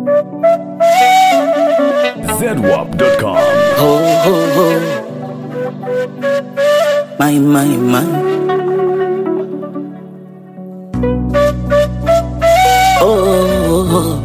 ZWAP.com. Ho, ho, ho. My, my, my. Oh, oh, oh.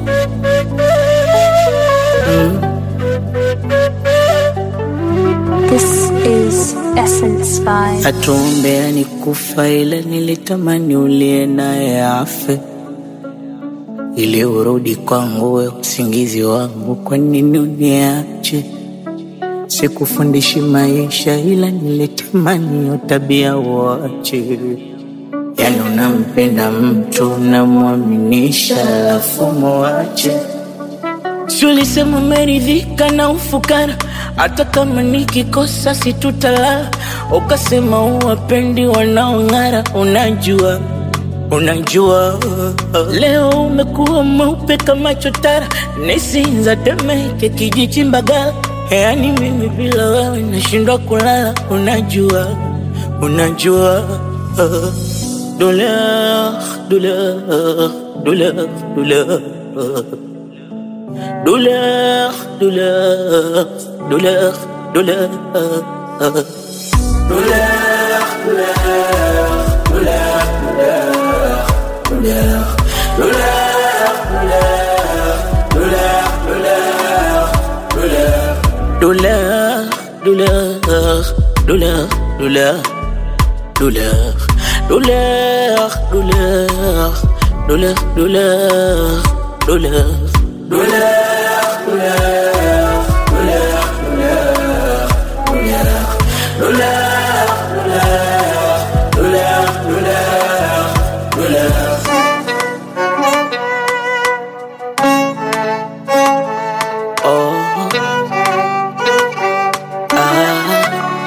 This is Essence by Atuombea ni kufa, ila nilitamani ulie naye afe ili urudi kwangu, we usingizi wangu. Kwa nini uniache? Sikufundishi maisha, ila nilitamani hiyo tabia uache. Yani unampenda mtu unamwaminisha, alafu muache. Si ulisema umeridhika na ufukara, hata kama nikikosa situtalala. Ukasema uwapendi wanaong'ara, unajua unajua leo umekuwa mweupe kama chotara, nisinza Temeke, kijiji Mbagala. Yani mimi bila wewe nashindwa kulala, unajua unajua douleur douleur douleur douleur douleur, douleur, douleur, douleur. Douleur, douleur, douleur, douleur, douleur, douleur, douleur, douleur, douleur, douleur. Oh, ah.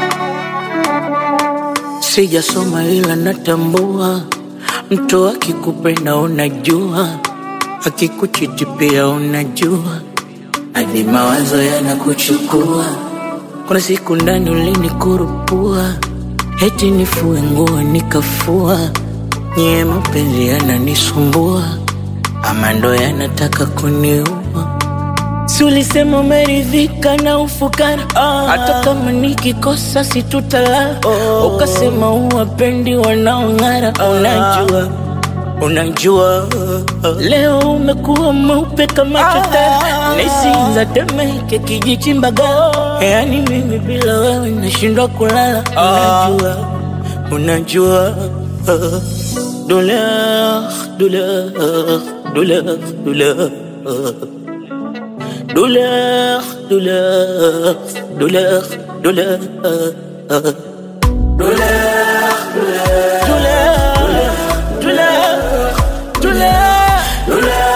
Sijasoma ila natambua, mtu akikupenda unajua, akikuchiti pia unajua, hadi mawazo yanakuchukua. Kuna siku ndani ulinikurupua, eti nifue nguo nikafua, nyie mapenzi yananisumbua, ama ndo yanataka kuniua. Si ulisema umeridhika na ufukara, hata kama nikikosa situtalala. Ukasema uwapendi wanaong'ara, unajua unajua leo umekuwa mweupe kama chotara, nisinza Temeke, kijiji Mbagala. Yani mimi bila wewe nashindwa kulala, unajua unajua douleur douleur douleur douleur douleur, douleur, douleur, douleur. Douleur, douleur, douleur,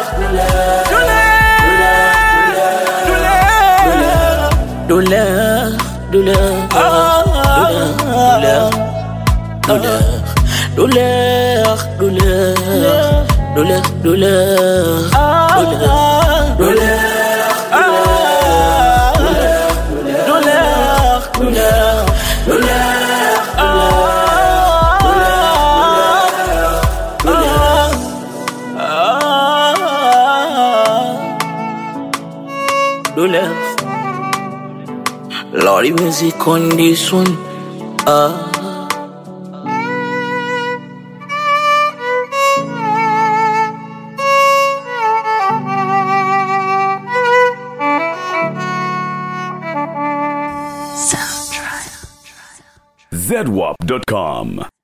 douleur, douleur, douleur, douleur, douleur, douleur, douleur, douleur, douleur. douleur, douleur, douleur. Lordy music on this one. Ah. Soundtrack. ZWAP.com.